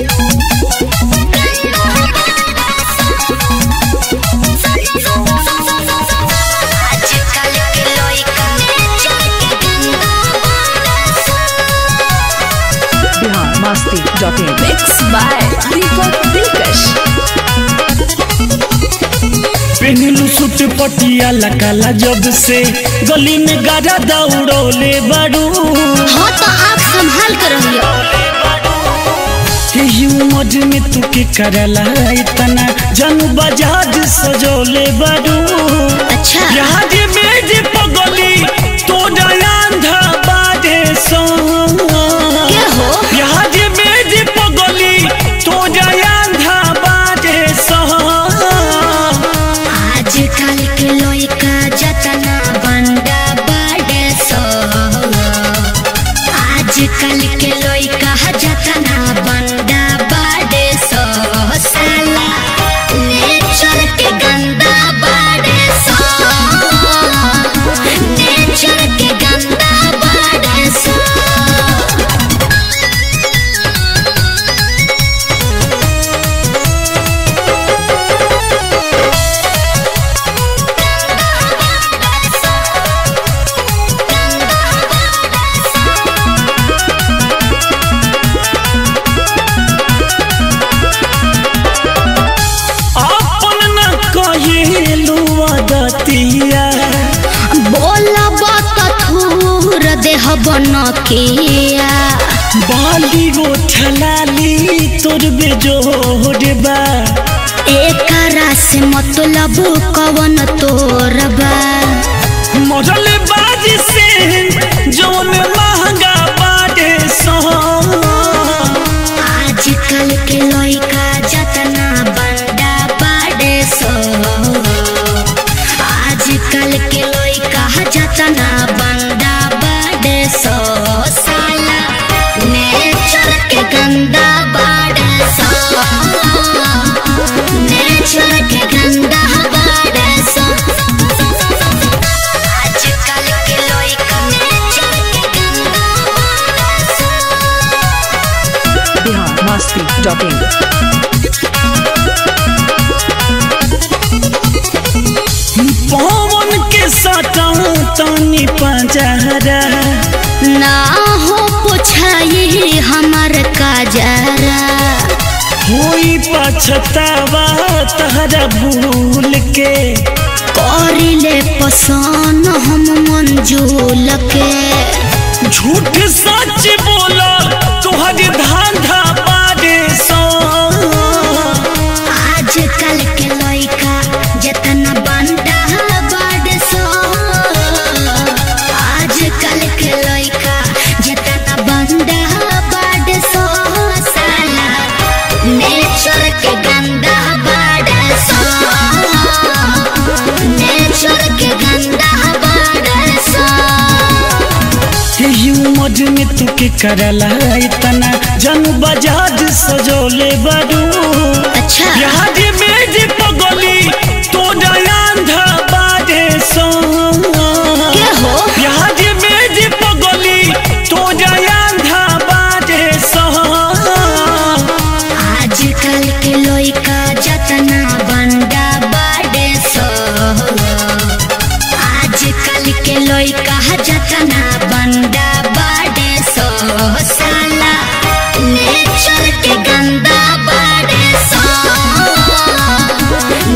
आजकल के लइका Bihar Masti dot in Mixed by Deepak Dilkash. पेनिलू सूट पटियाला काला जब से गली में गाड़ा दौड़ोले बारू हाँ तो आप संभाल कर रहियो यही उम्र में तू के करला इतना जनू बजाज सजोले बारू अच्छा यहाँ जे मेज पगली तो अंधा बाजे सो के हो यहाँ जे मेज पगली तो अंधा बाजे सो आजकल के लइका जतना बंदा बाड़े सो आजकल के लइका जतना बंदा बाड़े सो साला नेचर के गंदा बाड़े सो नेचर के गंदा बाड़े सो अपन न कहेलू आदतिया बोलब त थूर देह बनकिया बाली गो ठलाली तोर बेजोड़ बा एकरा से मतलब कवन तोरबा मरल बाज से जौन महंगा बाटे सो आजकल के लइका जतना बंदा बाड़े सो आजकल के लइका जतना बंदा बाड़े सो साला नेचर के गंदा बाड़े सो नेचर के गंदा बाड़े सो आजकल के लइका नेचर के गंदा बाड़े सो बिहार मस्ती डॉट इन पवन के सटा तनी पंजरा ना हो पुछाई हमर काजरा होई पछतावा तहरा भूल के करिले पसन हम मंजूल के झूठ सच बोला तोहर धांधा बारे सो आजकल के लइका जतना बंदा बाड़ सो आजकल के लइका जतना बंदा बाड़ सो साला नेचर के गंदा बाड़ सो नेचर के गंदा बाड़ सो यही उम्र में तू के करला इतना जन बजाज सजोले बारू अच्छा यहाँ जे मेज पगली तो अंधा बाजे सो के हो यहाँ जे मेज पगली तो अंधा बाजे सो आजकल के लइका जतना बंदा बाड़े सो आजकल के लइका जतना बंदा बाड़े सो साला नेचर के गंदा बाड़े सो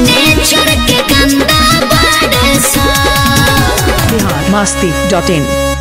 नेचर के गंदा बाड़े सो बिहार मस्ती डॉट इन